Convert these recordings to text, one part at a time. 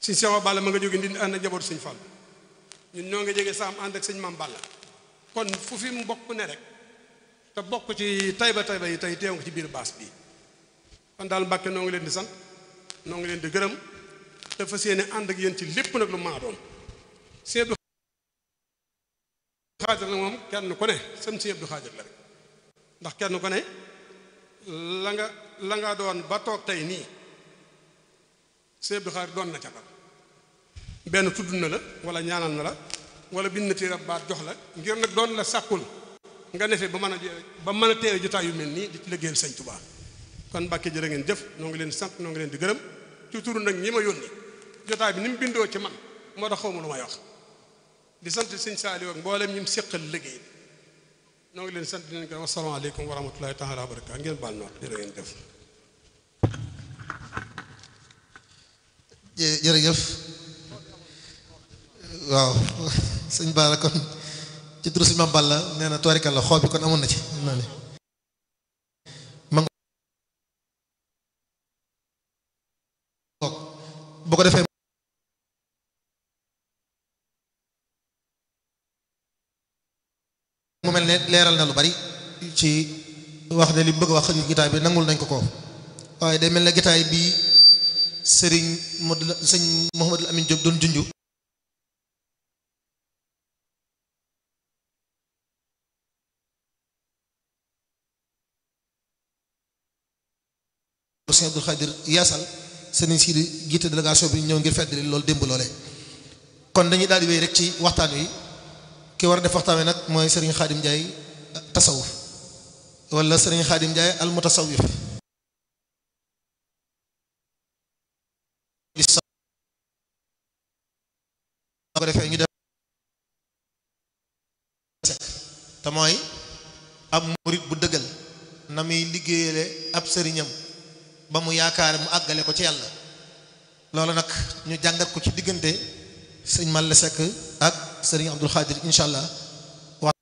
sëñ Cheikh Balla ma nga jóge ndi ànd ak njabootu sëñ Fall ñun ñoo ngi jóge saam ànd ak sëñ Maam Balla kon fu fi mu bokk ne rek te bokk ci tayba tayba yi tey teew nga ci biir baas bi kon daal Mbàkke noo ngi leen di sant noo ngi leen di gërëm te fas yéene ànd ak yéen ci lépp nag lu maa doon sëñ Abdou Xaadir la moom kenn ku ne sam sëñ Abdou Xaadir la rek ndax kenn ku ne la nga la nga doon ba toog tey nii sëñ Abdou Xaadir doon na ca dara benn tudd na la wala ñaanal na la wala bind na téere baat jox la ngir nag doon la sàkkul nga nefe ba mën a ba mën a teewe jotaay yu mel nii di ci liggéeyal sëñ Tuubaa kon Mbàkke jërë ngeen jëf noo ngi leen di sant noo ngi leen di gërëm ci turu nag ñi ma yónni jotaay bi ni mu bindoo ci man moo tax xawma lu may wax di sant sëñ Saaliw ak mboolem ñi mu séqal liggéey noo ngi leen sant di leen gërëm asalaamaaleykum wa rahmatullahi taala wa barakaatu ngeen baal noot jërë ngeen jëf jërëjëf waaw sëñ Bara kon ci turu sëñ Mame Balla nee na tubaarikàlla xoob bi kon amoon na ci xam naa ne boo ko defee mu mel ne leeral na lu bari ci wax ne li mu bëgg a wax xëy gitaay bi nangul nañ ko ko waaye day mel ne gitaay bi sëriñ Modou sëñ Mouhamadou Amine Diop doon junju sëñ Abdou Khadir yaasal sëriñ si di jiite délégation bi ñëw ngir feddali loolu démb loolee kon dañuy daal di wéy rek ci waxtaan wi ki war a def waxtaan wi nag mooy sëriñ Xaadim Njaay tasawuf wala sëriñ Xaadim Njaay al mutasawif ko defee ñu def te mooy ab murit bu dëggal na muy liggéeyale ab sëriñam ba mu yaakaar mu àggale ko ci yàlla loolu nag ñu jàngat ko ci diggante sëñ Malle Seck ak sëriñ Abdul Xaadir incha allah wax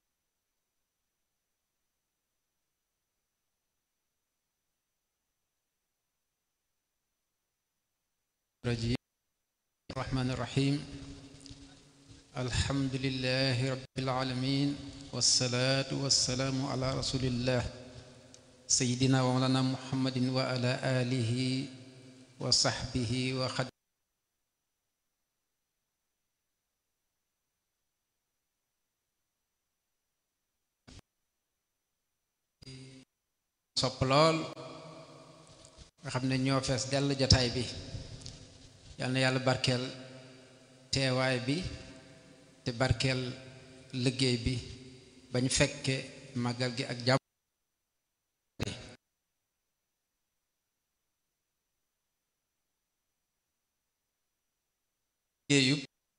rajim rahmaani rahim alhamdulillahi rabbil alamin wassalaatu wassalaamu ala rasulillah sayidina wa mawlana muhammadin wa ala alihi wa sahbihi wa xad sopp lool nga xam ne ñoo fees dell jataay bi yal na yàlla barkeel teewaay bi te barkeel liggéey bi bañ fekke màggal gi ak jàmm liggéeyub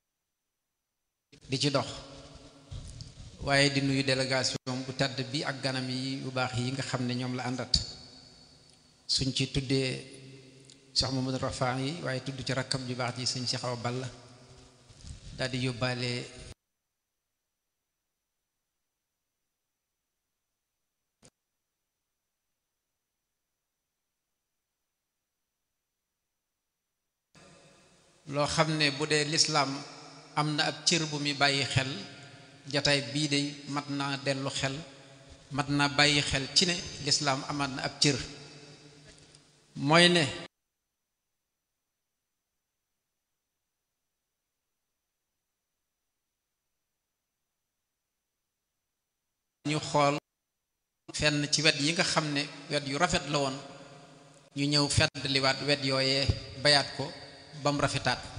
di ci dox waaye di nuyu délégation bu tàdd bi ak ganam yi yu baax yi nga xam ne ñoom la àndat suñ ci tuddee Cheikh Mamadou Rafaa yi waaye tudd ci rakkam ju baax ji sëñ Cheikh Awa Balla daal di yóbbaale loo xam ne bu dee lislaam am na ab cër bu muy bàyyi xel jataay bii de mat naa dellu xel mat naa bàyyi xel ci ne lislaam amaat na ab cër mooy ne ñu xool fenn ci wet yi nga xam ne wet yu rafet la woon ñu ñëw fedd liwaat wet yooyee bayaat ko ba mu rafetaat